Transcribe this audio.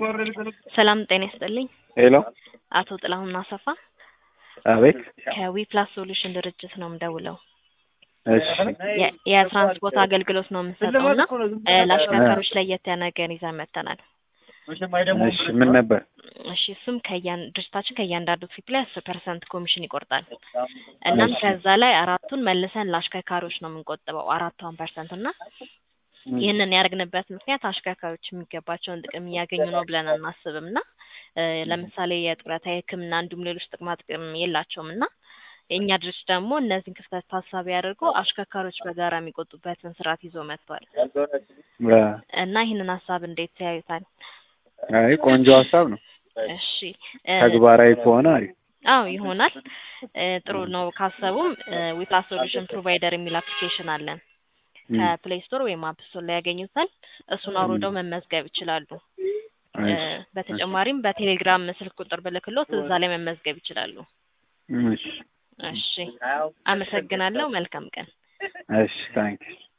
ሰላም ጤና ይስጥልኝ። ሄሎ አቶ ጥላሁን አሰፋ አቤት። ከዊፕላስ ሶሉሽን ድርጅት ነው የምደውለው። እሺ የ- የትራንስፖርት አገልግሎት ነው የምንሰጠው እና እ፣ ለአሽከርካሪዎች ለየት ያለ ነገር ይዘን መጥተናል። እሺ ምን ነበር? እሺ እሱም ከያን ድርጅታችን ከእያንዳንዱ ፊት ላይ አስር ፐርሰንት ኮሚሽን ይቆርጣል። እናም እሺ። ከዛ ላይ አራቱን መልሰን ለአሽከርካሪዎች ነው የምንቆጥበው አራቷን ፐርሰንት እና ይህንን ያደረግንበት ምክንያት አሽከርካሪዎች የሚገባቸውን ጥቅም እያገኙ ነው ብለን አናስብም እና እ፣ ለምሳሌ የጡረታ የሕክምና እንዲሁም ሌሎች ጥቅማ ጥቅም የላቸውም እና የእኛ ድርጅት ደግሞ እነዚህን ክፍተት ታሳቢ አድርጎ አሽከርካሪዎች በጋራ የሚቆጡበትን ስርዓት ይዞ መጥቷል አ፣ እና ይህንን ሀሳብ እንዴት ያዩታል? አይ ቆንጆ ሀሳብ ነው። እሺ እ፣ ተግባራዊ ከሆነ አሪፍ። አዎ ይሆናል። እ፣ ጥሩ ነው ካሰቡም ዊፕላስ ሶሉሽን ፕሮቫይደር የሚል አፕሊኬሽን አለን። እም፣ ከፕሌይ ስቶር ወይም አፕ ስቶር ላይ ያገኙታል። እሱን አውርደው መመዝገብ ይችላሉ። እ፣ እሺ፣ በተጨማሪም በቴሌግራም ስልክ ቁጥር ብልክሎት እዛ ላይ መመዝገብ ይችላሉ። እሺ፣ እሺ፣ አመሰግናለሁ። መልካም ቀን። እሺ ታንኪ